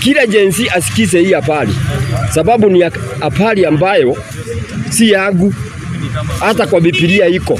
kila jensi asikize hii habari, sababu ni habari ambayo si yangu, hata kwa Biblia iko.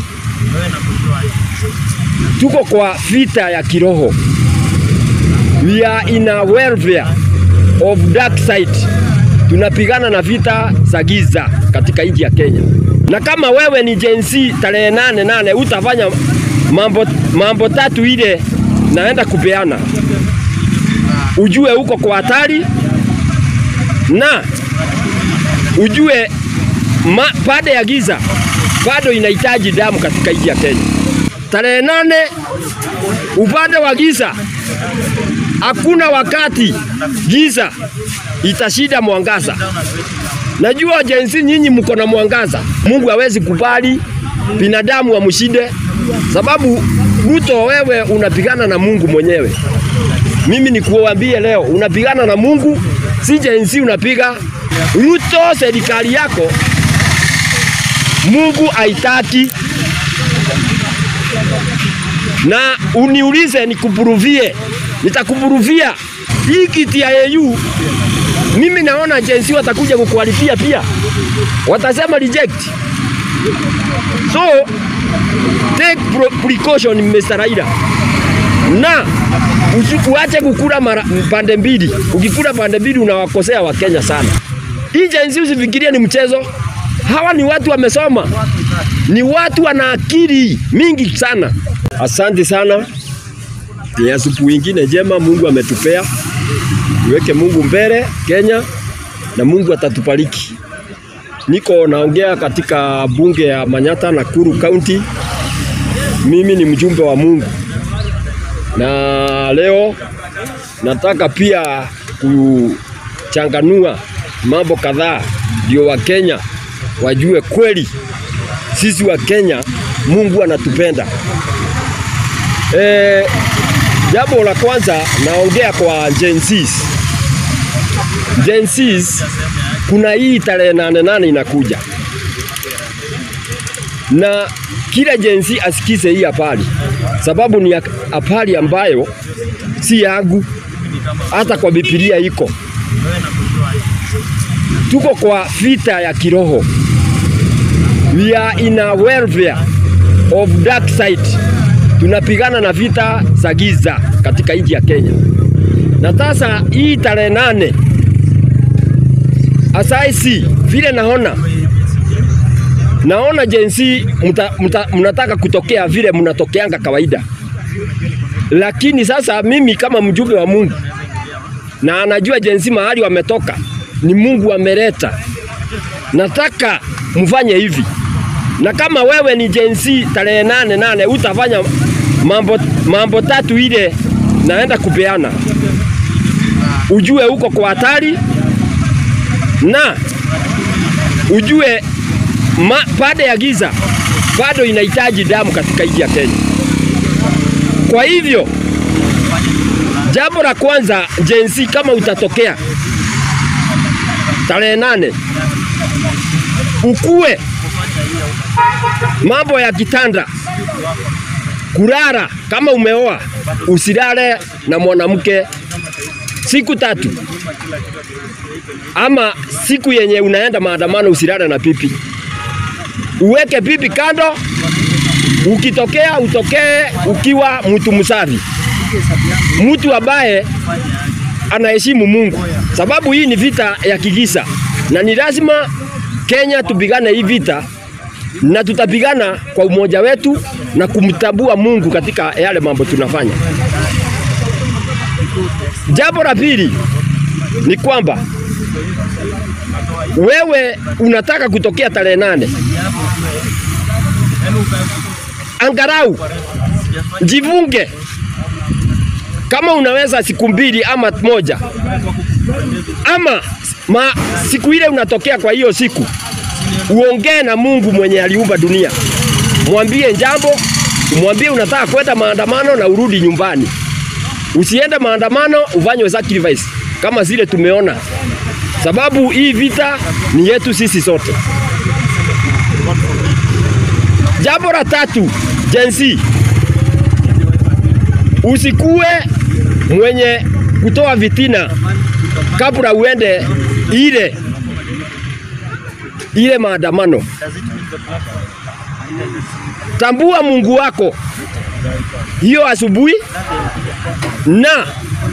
Tuko kwa vita ya kiroho, we are in a warfare of dark side. Tunapigana na vita za giza katika nchi ya Kenya, na kama wewe ni jensi tarehe nane nane utafanya mambo, mambo tatu ile naenda kupeana ujue uko kwa hatari na ujue ma, baada ya giza bado inahitaji damu katika nchi ya Kenya. Tarehe nane upande wa giza, hakuna wakati giza itashida mwangaza. Najua jensi nyinyi mko na mwangaza. Mungu hawezi kubali binadamu wamshinde, sababu Ruto, wewe unapigana na Mungu mwenyewe. Mimi nikuambie leo, unapigana na Mungu, si jensi unapiga. Ruto, serikali yako Mungu haitaki, na uniulize nikupuruvie, nitakupuruvia hii kiti ya AU. Mimi naona jensi watakuja kukualifia pia, watasema reject. So take precaution Mr. Raila na uache kukula mara pande mbili. Ukikula pande mbili unawakosea Wakenya sana. Hii jenzi usifikirie ni mchezo. Hawa ni watu wamesoma, ni watu wana akili mingi sana. Asante sana, ni asubuhi ingine njema Mungu ametupea. Tuweke Mungu mbele Kenya na Mungu atatubariki. Niko naongea katika bunge ya Manyata, Nakuru County. Mimi ni mjumbe wa Mungu na leo nataka pia kuchanganua mambo kadhaa, ndio Wakenya wajue kweli sisi wa Kenya Mungu anatupenda. E, jambo la kwanza naongea kwa Gen Zs. Gen Zs, kuna hii tarehe nane nane inakuja na kila jensi asikize hii habari, sababu ni habari ambayo si yangu, hata kwa Biblia iko. Tuko kwa vita ya kiroho, we are in a warfare of dark side. Tunapigana na vita za giza katika nchi ya Kenya, na sasa hii tarehe nane asaisi vile naona naona jensi mnataka kutokea vile mnatokeanga kawaida, lakini sasa mimi kama mjumbe wa Mungu na anajua jensi mahali wametoka ni Mungu ameleta, nataka mfanye hivi, na kama wewe ni jensi tarehe nane nane utafanya mambo, mambo tatu ile naenda kupeana, ujue uko kwa hatari na ujue baada ya giza bado inahitaji damu katika nchi ya Kenya. Kwa hivyo jambo la kwanza, jensi, kama utatokea tarehe nane, ukue mambo ya kitanda, kulala. Kama umeoa usilale na mwanamke siku tatu, ama siku yenye unaenda maandamano usilale na pipi uweke pipi kando. Ukitokea utokee ukiwa mtu msafi, mtu ambaye anaheshimu Mungu, sababu hii ni vita ya kigisa na ni lazima Kenya tupigane hii vita, na tutapigana kwa umoja wetu na kumtambua Mungu katika yale mambo tunafanya. Jambo la pili ni kwamba wewe unataka kutokea tarehe nane, angarau jivunge kama unaweza siku mbili ama moja ama ma, siku ile unatokea. Kwa hiyo siku uongee na Mungu mwenye aliumba dunia, mwambie jambo, mwambie unataka kwenda maandamano na urudi nyumbani. Usiende maandamano ufanye sacrifice kama zile tumeona, sababu hii vita ni yetu sisi sote. Jambo la tatu, jensi, usikue mwenye kutoa vitina kabla uende ile ile maandamano. Tambua Mungu wako hiyo asubuhi na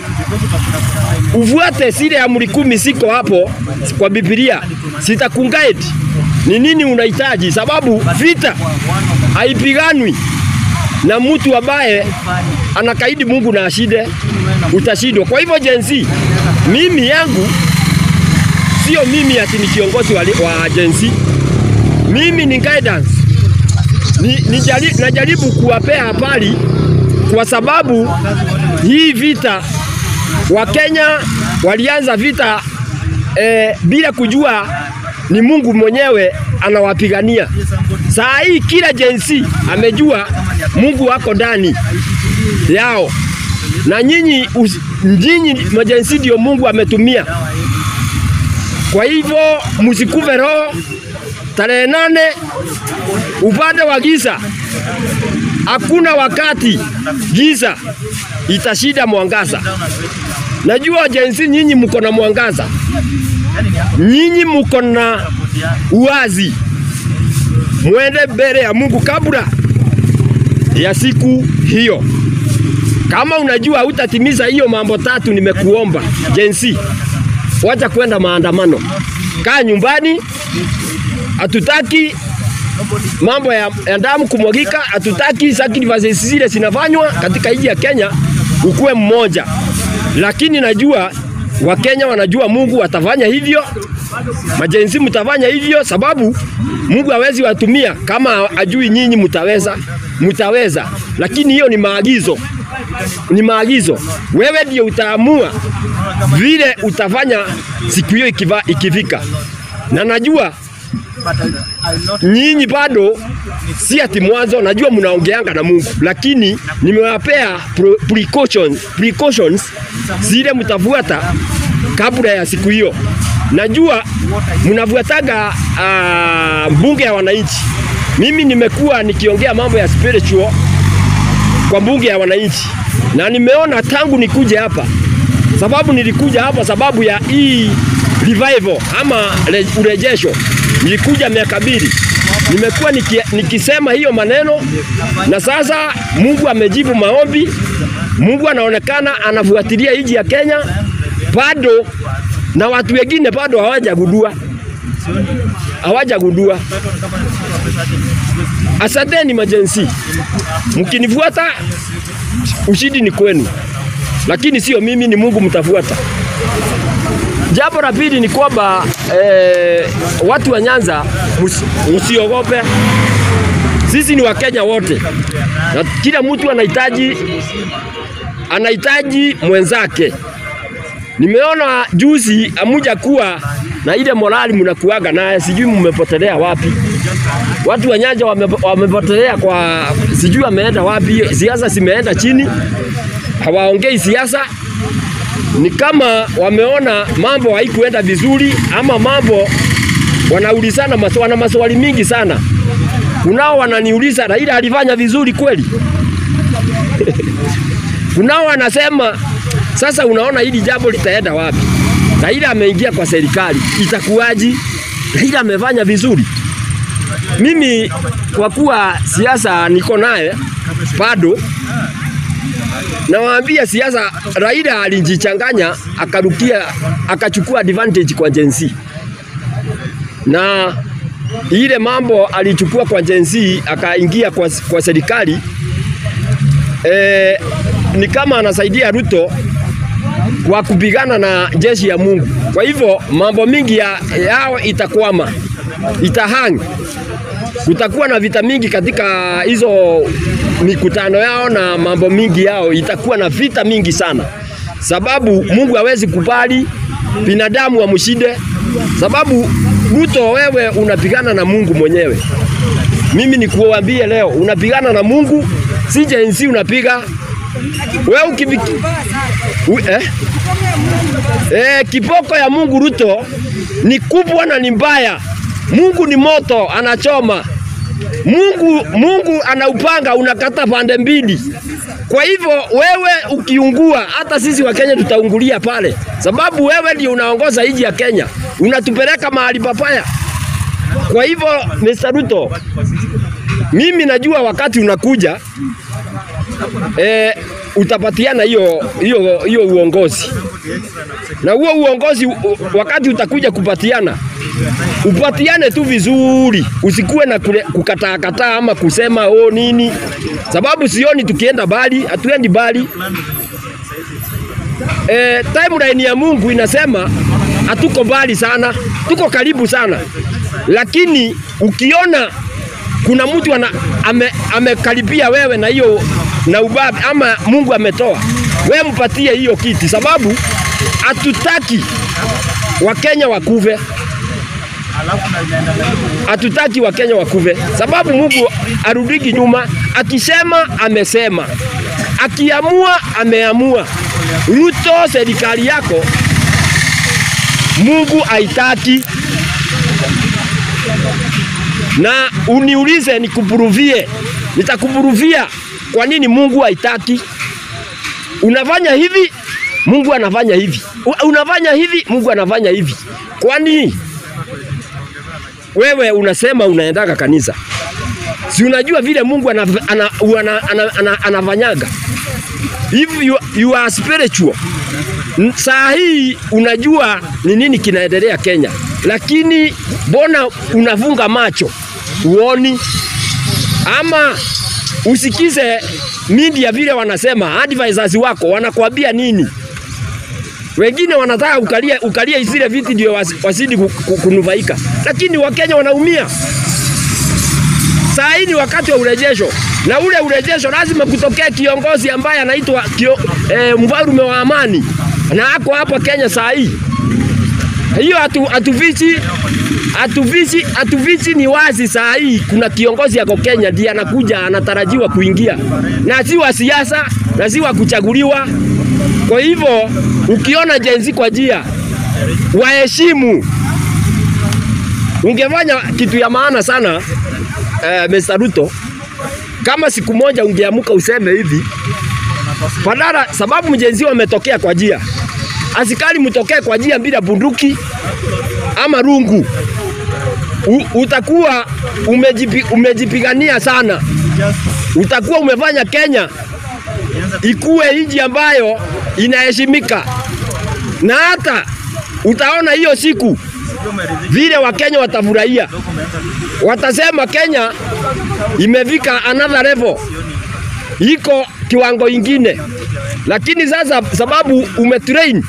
ufuate zile amri kumi siko hapo kwa Biblia, sitakunguide ni nini unahitaji, sababu vita haipiganwi na mtu ambaye anakaidi Mungu na ashinde, utashindwa. Kwa hivyo jenzi, mimi yangu sio mimi ati ni kiongozi wa, wa jenzi, mimi ni guidance ni, ni jari, najaribu kuwapea habari kwa sababu hii vita Wakenya walianza vita eh, bila kujua ni Mungu mwenyewe anawapigania. Saa hii kila jensi amejua Mungu wako ndani yao, na nyinyi nyinyi majensi ndio Mungu ametumia. Kwa hivyo msikuve roho. Tarehe nane upande wa giza, hakuna wakati giza itashinda mwangaza. Najua jensi nyinyi mko na mwangaza, nyinyi mko na uwazi, mwende mbele ya Mungu kabla ya siku hiyo. Kama unajua utatimiza hiyo mambo tatu nimekuomba, jensi, wacha kwenda maandamano, kaa nyumbani. Hatutaki mambo ya, ya damu kumwagika, hatutaki sacrifices zile zinafanywa katika nchi ya Kenya. Ukuwe mmoja, lakini najua Wakenya wanajua Mungu atafanya hivyo, majenzi mtafanya hivyo, sababu Mungu hawezi watumia kama ajui nyinyi mtaweza, mtaweza, lakini hiyo ni maagizo, ni maagizo. Wewe ndio utaamua vile utafanya siku hiyo ikiva, ikifika, na najua nyinyi bado si ati mwanzo, najua mnaongeanga na Mungu, lakini nimewapea precautions, precautions zile mtafuata kabla ya siku hiyo. Najua mnafuataga uh, bunge ya wananchi. Mimi nimekuwa nikiongea mambo ya spiritual kwa bunge ya wananchi, na nimeona tangu nikuje hapa, sababu nilikuja hapa sababu ya hii revival ama urejesho nilikuja miaka mbili, nimekuwa niki, nikisema hiyo maneno, na sasa Mungu amejibu maombi. Mungu anaonekana anafuatilia nchi ya Kenya bado, na watu wengine bado hawajagundua, hawajagundua. Asanteni majensi, mkinifuata ushindi ni kwenu, lakini sio mimi, ni Mungu mtafuata. Jambo la pili ni kwamba eh, watu wa Nyanza msiogope, sisi ni Wakenya wote na kila mtu anahitaji anahitaji mwenzake. Nimeona juzi amuja kuwa na ile morali mnakuaga naye, sijui mmepotelea wapi. Watu wa Nyanza wame, wamepotelea kwa sijui wameenda wapi, siasa zimeenda chini, hawaongei siasa ni kama wameona mambo haikuenda vizuri, ama mambo wanaulizana maswali, wana maswali mingi sana. Kunao wananiuliza Raila alifanya vizuri kweli? Kunao wanasema sasa, unaona hili jambo litaenda wapi? Raila ameingia kwa serikali, itakuwaji? Raila amefanya vizuri? Mimi kwa kuwa siasa niko naye bado nawaambia siasa, Raila alijichanganya akarukia, akachukua advantage kwa jensi, na ile mambo alichukua kwa jensi akaingia kwa, kwa serikali e, ni kama anasaidia Ruto kwa kupigana na jeshi ya Mungu. Kwa hivyo mambo mingi ya, yao itakwama, itahang kutakuwa na vita mingi katika hizo mikutano yao na mambo mingi yao, itakuwa na vita mingi sana, sababu Mungu hawezi kubali binadamu amshinde, sababu Ruto, wewe unapigana na Mungu mwenyewe. Mimi nikuambie leo, unapigana na Mungu, si jensi unapiga wewe ukibiki U, eh? Eh, kipoko ya Mungu Ruto ni kubwa na ni mbaya. Mungu ni moto anachoma. Mungu, Mungu anaupanga unakata pande mbili. Kwa hivyo wewe ukiungua, hata sisi wa Kenya tutaungulia pale, sababu wewe ndio unaongoza nchi ya Kenya, unatupeleka mahali papaya. Kwa hivyo Mr. Ruto, mimi najua wakati unakuja e, utapatiana hiyo hiyo hiyo uongozi na huo uongozi u- wakati utakuja kupatiana upatiane tu vizuri, usikuwe na kule- kukataa kataa ama kusema oh nini, sababu sioni tukienda bali, hatuendi bali. E, timeline ya Mungu inasema hatuko mbali sana, tuko karibu sana, lakini ukiona kuna mtu ana, ame, amekaribia wewe na hiyo na ubabi ama Mungu ametoa wewe, mpatie hiyo kiti, sababu hatutaki Wakenya wakuve, hatutaki Wakenya wakuve, sababu Mungu arudiki nyuma. Akisema amesema, akiamua ameamua. Ruto, serikali yako Mungu haitaki na uniulize nikupuruvie, nitakupuruvia kwa nini Mungu haitaki. Unafanya hivi, Mungu anafanya hivi, U- unafanya hivi, Mungu anafanya hivi. Kwani wewe unasema unaendaga kanisa, si unajua vile Mungu anaf- ana- ana- ana- ana- anafanyaga? If you, you are spiritual N- saa hii unajua ni nini kinaendelea Kenya, lakini mbona unafunga macho uoni, ama usikize media vile wanasema, advisors wako wanakuambia nini? Wengine wanataka ukalie, ukalie zile viti ndio wasi- wasidi ku- ku- kunufaika, lakini Wakenya wanaumia. Saa hii ni wakati wa urejesho, na ule urejesho lazima kutokea kiongozi ambaye anaitwa kio, eh, mfalme wa amani na ako hapa Kenya saa hii. Hiyo hatu- hatufichi hatufichi hatufichi, ni wazi saa hii kuna kiongozi yako Kenya ndiye anakuja anatarajiwa kuingia, na si wa siasa na si wa kuchaguliwa. Kwa hivyo ukiona jenzi kwa jia waheshimu. Ungefanya kitu ya maana sana eh, Mr. Ruto, kama siku moja ungeamuka useme hivi badala, sababu mjenzi wametokea kwa jia, askari mtokee kwa jia bila bunduki ama rungu, U, utakuwa umejipi, umejipigania sana, utakuwa umefanya Kenya ikuwe nchi ambayo inaheshimika, na hata utaona hiyo siku vile Wakenya watafurahia, watasema Kenya imefika another level, iko kiwango ingine. Lakini sasa sababu umetrain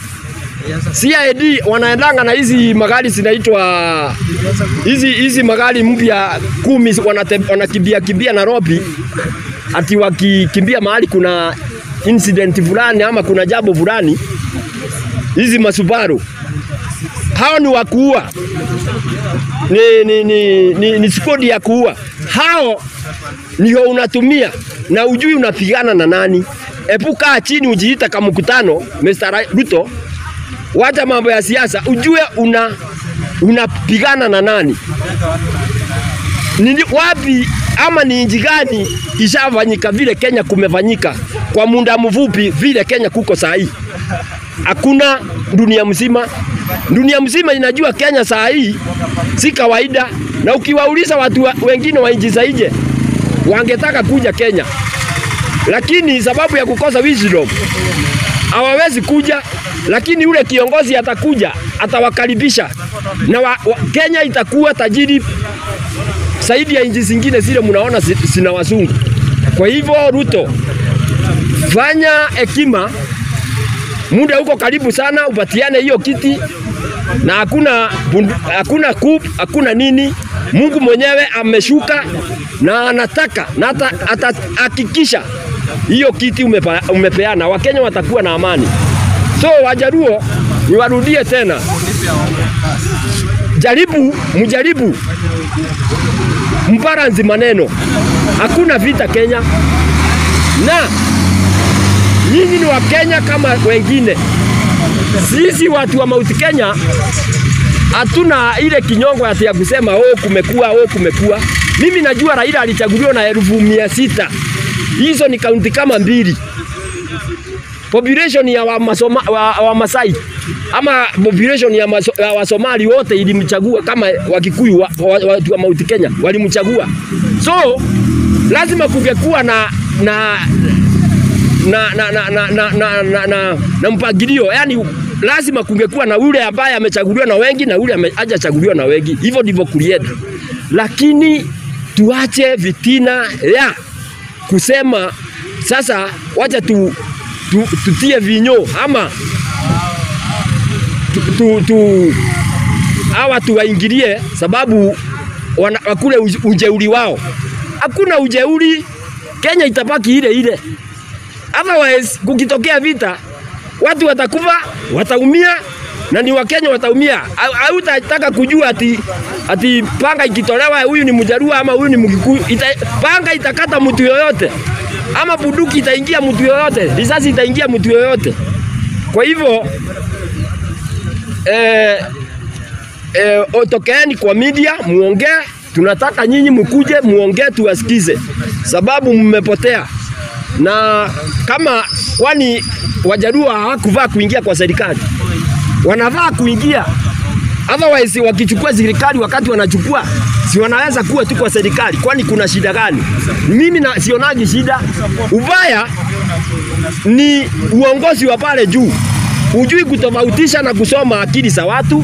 CID wanaendanga na hizi magari zinaitwa hizi hizi magari mpya kumi wanate- wanakimbia kimbia Nairobi, ati wakikimbia mahali kuna incident fulani ama kuna jambo fulani, hizi masubaru hao ni wa kuua, ni, ni, ni, ni, ni skodi ya kuua. Hao ndio unatumia na ujui unapigana na nani. Epuka chini ujiita kama mkutano, Mr. Ra- Ruto, wacha mambo ya siasa, ujue una unapigana na nani ni wapi ama ni nchi gani ishafanyika vile Kenya kumefanyika kwa muda mfupi vile Kenya kuko saa hii? Hakuna dunia mzima. Dunia mzima inajua Kenya saa hii si kawaida, na ukiwauliza watu wa, wengine wa nchi za nje wangetaka kuja Kenya, lakini sababu ya kukosa wisdom hawawezi kuja, lakini yule kiongozi atakuja, atawakaribisha na wa, wa, Kenya itakuwa tajiri zaidi ya nchi zingine zile mnaona zi- zina wazungu. Kwa hivyo Ruto, fanya hekima, muda uko karibu sana, upatiane hiyo kiti na hakuna bundu, hakuna coup, hakuna nini. Mungu mwenyewe ameshuka na anataka na ata- atahakikisha hiyo kiti umepa, umepeana, Wakenya watakuwa na amani. So Wajaruo, niwarudie tena, jaribu mjaribu mbaranzi maneno, hakuna vita Kenya, na nyinyi ni Wakenya kama wengine. Sisi watu wa Mount Kenya hatuna ile kinyongo ati ya kusema oh, kumekuwa oh, kumekuwa. Mimi najua Raila alichaguliwa na elfu mia sita. Hizo ni kaunti kama mbili. Population ya Wamasoma, wa, wa Masai ama population ya, maso, ya Wasomali wote ilimchagua kama Wakikuyu wa, wa, watu wa Mount Kenya walimchagua. So lazima kungekuwa na na na na na na na, na, na, na, na mpangilio yani lazima kungekuwa na ule ambaye amechaguliwa na wengi na ule hajachaguliwa na wengi. Hivyo ndivyo kulienda, lakini tuache vitina ya kusema sasa, wacha tu, tu, tutie vinyo ama tu, tu, tu, hawa tuwaingilie sababu wana, wakule ujeuri wao. Hakuna ujeuri, Kenya itabaki ile ile. Otherwise kukitokea vita watu watakufa, wataumia na ni Wakenya wataumia. Hautataka kujua ati, ati panga ikitolewa huyu ni Mjaluo ama huyu ni Mkikuyu. Ita, panga itakata mtu yoyote ama bunduki itaingia mtu yoyote, risasi itaingia mtu yoyote. Kwa hivyo eh, eh, tokeeni kwa media muongee, tunataka nyinyi mkuje muongee, tuwasikize, sababu mmepotea na kama kwani Wajaluo hawakuvaa kuingia kwa serikali, wanavaa kuingia. Otherwise wakichukua serikali, wakati wanachukua si wanaweza kuwa tu kwa serikali? Kwani kuna shida gani? Mimi na sionagi shida. Ubaya ni uongozi wa pale juu, hujui kutofautisha na kusoma akili za watu.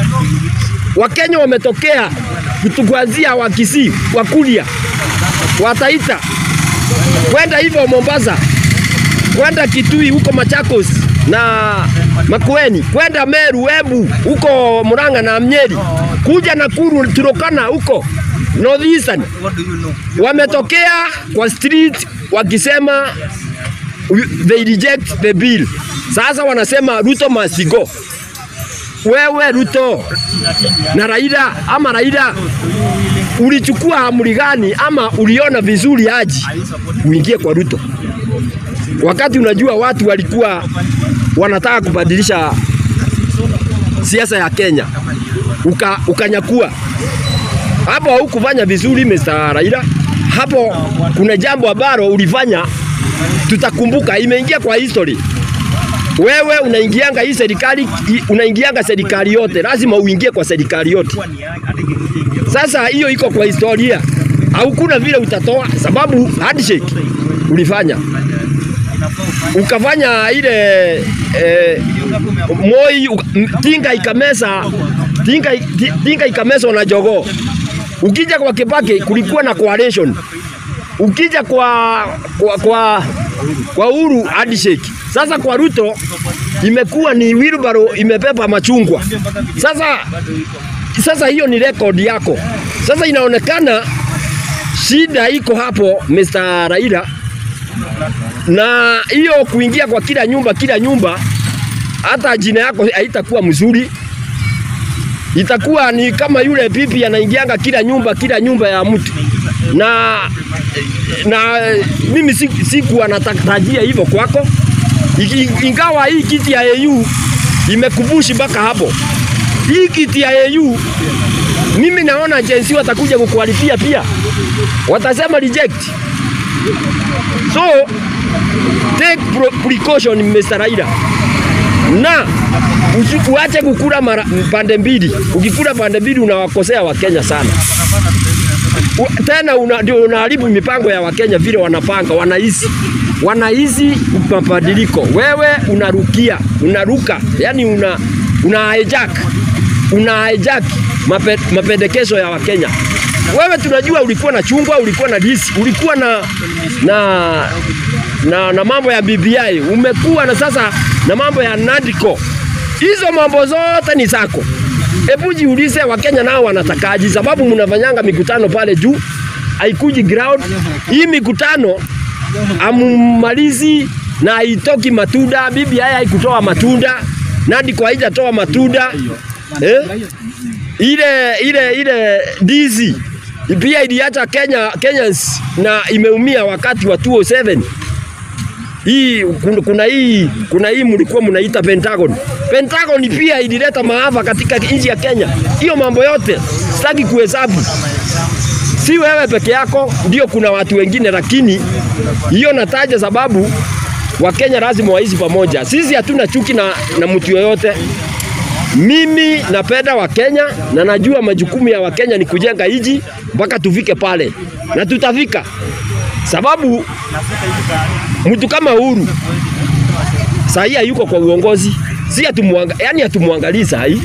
Wakenya wametokea kuanzia Wakisii, Wakuria, Wataita kwenda hivyo Mombasa, kwenda Kitui huko Machakos na Makueni, kwenda Meru, Embu huko Murang'a na Nyeri, kuja Nakuru, Turkana huko North Eastern, wametokea kwa street wakisema they reject the bill. Sasa wanasema Ruto must go. Wewe Ruto na Raila ama Raila ulichukua amri gani ama uliona vizuri aji uingie kwa Ruto wakati unajua watu walikuwa wanataka kubadilisha siasa ya Kenya uka, ukanyakua hapo. Haukufanya vizuri Mr. Raila, hapo kuna jambo ambalo ulifanya tutakumbuka, imeingia kwa history. Wewe unaingianga hii serikali, unaingianga serikali yote, lazima uingie kwa serikali yote. Sasa hiyo iko kwa historia, haukuna vile utatoa, sababu handshake ulifanya ukafanya ile eh, Moi tinga ikamesa tinga, tinga ikameswa na jogoo. Ukija kwa Kibaki kulikuwa na coalition, ukija kwa kwa, kwa, kwa Uhuru handshake. Sasa kwa Ruto imekuwa ni wheelbarrow imepepa machungwa. Sasa sasa hiyo ni rekodi yako. Sasa inaonekana shida iko hapo Mr. Raila, na hiyo kuingia kwa kila nyumba kila nyumba, hata jina yako haitakuwa mzuri, itakuwa ni kama yule pipi anaingianga kila nyumba kila nyumba ya mtu, na na mimi sikuwa natarajia hivyo kwako, ingawa hii kiti ya AU imekubushi mpaka hapo. Hii kiti ya AU mimi naona jensi watakuja kukualipia pia, watasema reject. So take precaution Mr. Raila, na uache kukula mara pande mbili. Ukikula pande mbili unawakosea Wakenya sana. U, tena ndio una, unaharibu mipango ya Wakenya vile wanapanga, wanahisi wanahisi mabadiliko. Wewe unarukia unaruka, yani una, una hijack una hijack mape, mapendekezo ya Wakenya. Wewe tunajua ulikuwa na chungwa, ulikuwa na disi, ulikuwa na na na, na mambo ya BBI, umekuwa na sasa na mambo ya Nadco. Hizo mambo zote ni zako. Hebu jiulize, Wakenya nao wanatakaji? Sababu mnafanyanga mikutano pale juu, haikuji ground. Hii mikutano amumalizi na haitoki matunda. BBI haikutoa matunda, Nadco haijatoa matunda eh? ile ile ile ndizi pia iliacha Kenya Kenyans na imeumia wakati wa 207 hii kuna, kuna hii kuna hii mlikuwa mnaita Pentagon. Pentagon pia ilileta maafa katika nchi ya Kenya. Hiyo mambo yote sitaki kuhesabu. si wewe peke yako, ndio kuna watu wengine, lakini hiyo nataja sababu Wakenya lazima waishi pamoja. Sisi hatuna chuki na, na mtu yoyote. Mimi napenda Wakenya na najua majukumu ya Wakenya ni kujenga nchi mpaka tufike pale, na tutafika, sababu mtu kama Uhuru sahii hayuko kwa uongozi, si hatumuanga, yani hatumwangalii sahii.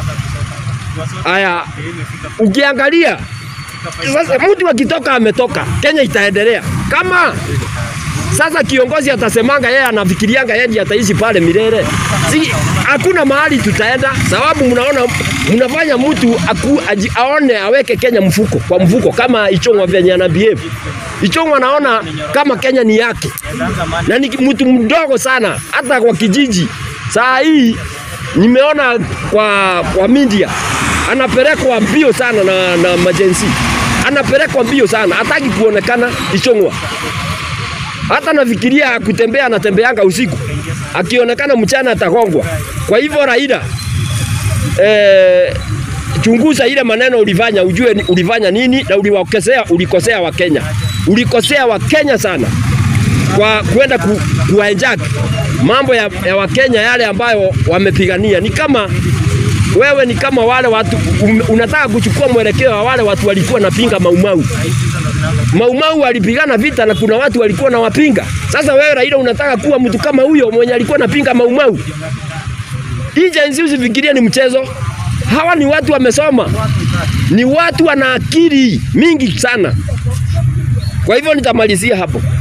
Aya, ukiangalia sasa, mtu akitoka ametoka, Kenya itaendelea kama sasa kiongozi atasemanga yeye anafikirianga yeye ataishi pale milele. Si hakuna mahali tutaenda, sababu mnaona mnafanya mtu aku, aji, aone aweke Kenya mfuko kwa mfuko, kama Ichung'wa venye ana behave. Ichung'wa anaona kama Kenya ni yake na ni mtu mdogo sana, hata kwa kijiji. Saa hii nimeona kwa, kwa media anapelekwa mbio sana na, na majensi, anapelekwa mbio sana, hataki kuonekana Ichung'wa hata nafikiria kutembea, anatembeanga usiku, akionekana mchana atagongwa. Kwa hivyo Raila, eh, chunguza ile maneno ulifanya, ujue ulifanya nini na uliwakosea, ulikosea Wakenya, ulikosea Wakenya sana kwa kwenda ku, kuhijack mambo ya, ya Wakenya yale ambayo wamepigania. Ni kama wewe ni kama wale watu um, unataka kuchukua mwelekeo wa wale watu walikuwa napinga Maumau. Maumau walipigana vita na kuna watu walikuwa na wapinga. Sasa wewe Raila unataka kuwa mtu kama huyo mwenye alikuwa napinga Maumau? Hii jenzi usifikirie ni mchezo. Hawa ni watu wamesoma, ni watu wana akili mingi sana. Kwa hivyo nitamalizia hapo.